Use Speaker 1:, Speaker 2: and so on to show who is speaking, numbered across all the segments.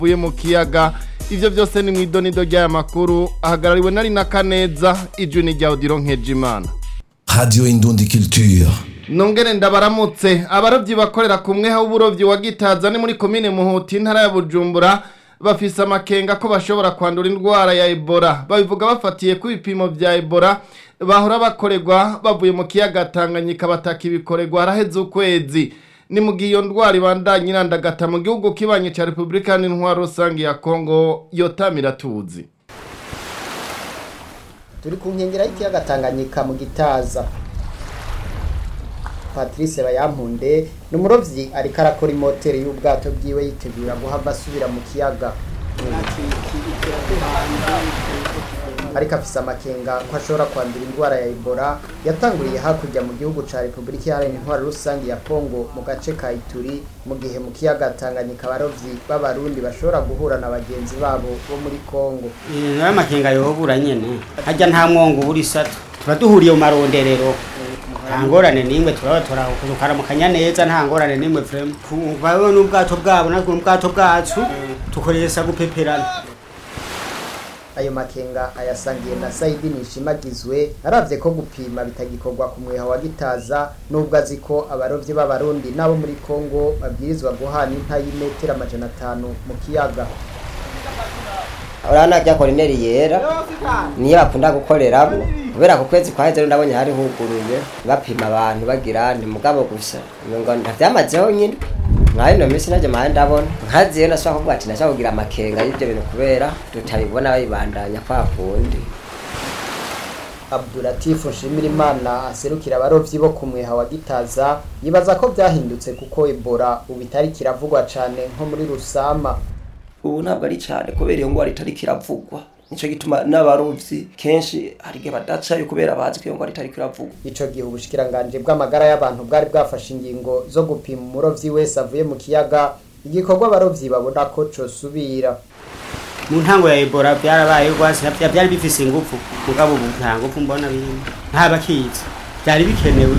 Speaker 1: buye mu kiyaga ivyo byose ni mwidonido ry'aya makuru ahagarariwe nari na kaneza ijwi ni rya odiro nkejimana
Speaker 2: Radio Indundi Culture.
Speaker 1: nongere ndabaramutse abarovyi bakorera ku mweha w'uburovyi wa gitaza ni muri komine muhuti intara ya bujumbura bafise amakenga ko bashobora kwandura indwara ya ebola babivuga bafatiye ku ibipimo vya ebola bahora bakorerwa bavuye mu kiyaga tanganyika bataka ibikorerwa haraheze ukwezi ni mu gihe iyo ndwara ibandanya irandagata mu gihugu kibanye ca repubulika n'intwaro rusange ya kongo yotamira tuzi
Speaker 3: turi ku nkengera y'ikiyaga Tanganyika mu gitaza Patrice Bayampunde ni umurovyi ariko arakora imoteri y'ubwato bwiwe yitegura guhava asubira mu kiyaga ariko afise amakenga ko ashobora kwandura indwara ya Ebola yatanguriye hakurya mu gihugu ca Repubulika Iharanira Intwaro Rusange ya Kongo mu gace ka Ituri mu gihe mu kiyaga Tanganyika abarovyi b'abarundi bashobora guhura na bagenzi babo bo muri Kongo
Speaker 4: nayo makenga yohobura nyene harya nta mwongo ubura isato tuba duhuriye mu maronderero nta ngorane n'imwe turaba tukaramukanya neza nta ngorane n'imwe vrema bawe n'ubwato bwabo natwe n'ubwato bwacu tukoresha gupeperana
Speaker 3: ayo makenga ayasangiye na Saidi Nishimagizwe aravye ko gupima bitagikorwa ku mweha wa Gitaza nubwo azi ko abarovyi b'abarundi nabo muri Kongo babwirizwa guhana inta y'imetero amajana atanu mu kiyaga
Speaker 5: urabona rya korineri yera niyo bakunda gukoreramo kubera ku kwezi kwa hejuru ndabonye hari huguruye bapima abantu bagira ni mugabo gusa ngo ntavyamazeho nyine mwayo no minsi naje mahe ndabona nkaziyo nashobora kuvuga ati nashobora kugira amakenga y'ivyo bintu kubera tutabibona babibandanya kwa kundi
Speaker 3: Abdulatif Nshimirimana aserukira abarovyi bo ku mweha wa Gitaza yibaza ko vyahindutse kuko Ebola ubu itari kiravugwa cane nko muri Rusama
Speaker 6: ubu ntabwo ari cyane kubera iyo ngwara itari kiravugwa nico gituma n'abarovyi kenshi hari igihe badacayo kubera bazi ko iyo ngwara itari kiravugwa
Speaker 3: ico gihe ubushikiranganje bw'amagara y'abantu bwari bwafashe ingingo zo gupima umurovyi wese avuye mu kiyaga igikorwa abarovyi babona ko cosubira
Speaker 4: mu ntango ya ebola byarabaye rwose byari bifise ingufu mugabo ubu nta ngufu mbona birimo nta bakizi byari bikenewe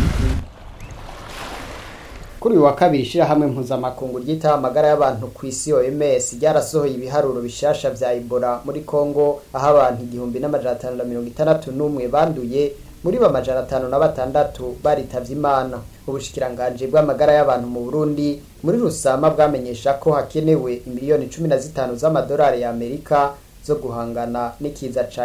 Speaker 3: kuri uyu wa kabiri ishirahamwe mpuzamakungu ryitaho amagara y'abantu ku isi OMS ryarasohoye ibiharuro bishasha vya Ebola muri Kongo aho abantu igihumbi n'amajana atanu na mirongo itandatu n'umwe banduye muri bo amajana atanu na batandatu baritavye imana ubushikiranganje bw'amagara y'abantu mu Burundi muri Rusama bwamenyesha ko hakenewe imiliyoni cumi na zitanu z'amadolari ya Amerika zo guhangana n'ikiza ca